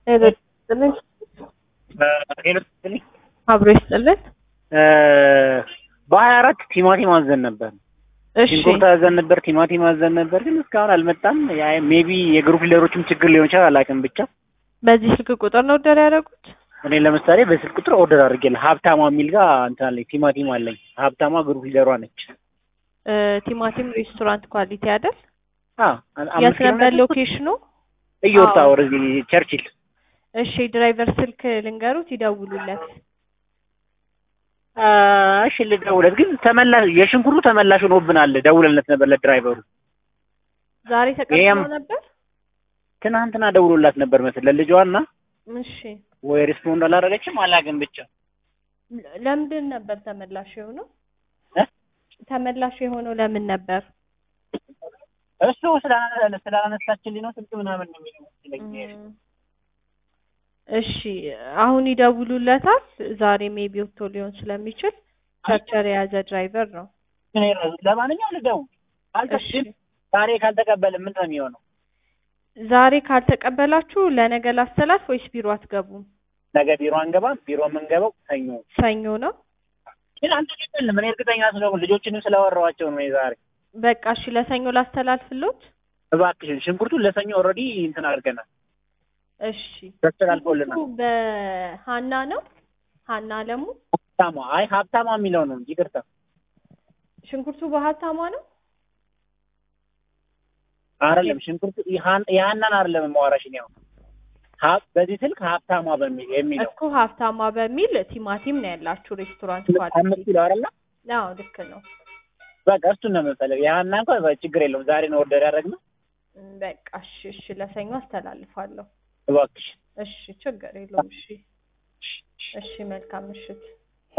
ሄሎ ይስጥልን። ሄሎ ስትልኝ አብሮ ይስጥልን። በሀያ አራት ቲማቲም አዘን ነበር። እሺ ሽንኩርት አዘን ነበር፣ ቲማቲም አዘን ነበር፣ ግን እስካሁን አልመጣም። ሜቢ የግሩፕ ሊደሮችም ችግር ሊሆን ይችላል፣ አላውቅም። ብቻ በዚህ ስልክ ቁጥር ነው ኦርደር ያደረጉት? እኔ ለምሳሌ በስልክ ቁጥር ኦርደር አድርጌልህ ሀብታማ የሚል ጋር እንትን አለኝ፣ ቲማቲም አለኝ። ሀብታማ ግሩፕ ሊደሯ ነች። እ ቲማቲም ሬስቶራንት ኳሊቲ አይደል? አዎ፣ አምስት የት ኪሎ ነበር ሜትር ሎኬሽኑ? እየወጣ አዎ። ወደዚህ ቸርችል እሺ ድራይቨር ስልክ ልንገሩት ይደውሉለት። አ፣ እሺ ልደውለት፣ ግን ተመላሽ የሽንኩርቱ ተመላሽ ሆኖብናል። ደውለለት ነበር ለድራይቨሩ። ዛሬ ተቀብሎ ይሄም- ነበር? ትናንትና ደውሎላት ነበር መሰለኝ ለልጇና እሺ ወይ ሪስፖንድ አላደረገችም አላውቅም። ብቻ ለ- ለምንድን ነበር ተመላሽ የሆነው? እ? ተመላሽ የሆነው ለምን ነበር? እሱ ስላላነ- ስላላነሳችልኝ ነው ስልክ ምናምን ነው የሚለው መሰለኝ። እም፣ እሺ አሁን ይደውሉለታል። ዛሬ ሜቢ ወጥቶ ሊሆን ስለሚችል ቸርቸር የያዘ ድራይቨር ነው። እኔ ራሱ ለማንኛውም ልደውል እሺ አልተሽም። ዛሬ ካልተቀበለ ምን ነው የሚሆነው? ዛሬ ካልተቀበላችሁ ለነገ ላስተላልፍ ወይስ ቢሮ አትገቡም? ነገ ቢሮ አንገባም። ቢሮ የምንገባው ሰኞ። ሰኞ ነው። ግን አልተቀበልንም። እኔ እርግጠኛ ስለሆንኩ ልጆችንም ስላወራኋቸው ነው የዛሬ። በቃ እሺ ለሰኞ ላስተላልፍሎት። እባክሽን ሽንኩርቱን ለሰኞ ኦልሬዲ እንትን አድርገናል፣ እሺ ተስተላልፎልናል። ሽንኩርቱ በሀና ነው ሀና አለሙ። ሀብታማ አይ ሀብታማ የሚለው ነው እንጂ ይቅርታ። ሽንኩርቱ በሀብታማ ነው። አይደለም ሽንኩርቱ የሀን- የሀናን አይደለም የማወራሽ እኔ አሁን ሀብ በዚህ ስልክ ሀብታማ በሚል የሚለው እኮ ሀብታማ በሚል ቲማቲም ነው ያላችሁ ሬስቶራንት አምስት ኳሊቲ። ኪሎ አይደለ? አዎ ልክ ነው። በቃ እሱን ነው የምንፈልገው። የሀና እንኳን ችግር የለውም። ዛሬ ነው ኦርደር ያደረግነው። እም፣ በቃ እሺ እሺ ለሰኞ አስተላልፋለሁ። እባክሽ እሺ ችግር የለውም። እሺ እሺ መልካም ምሽት።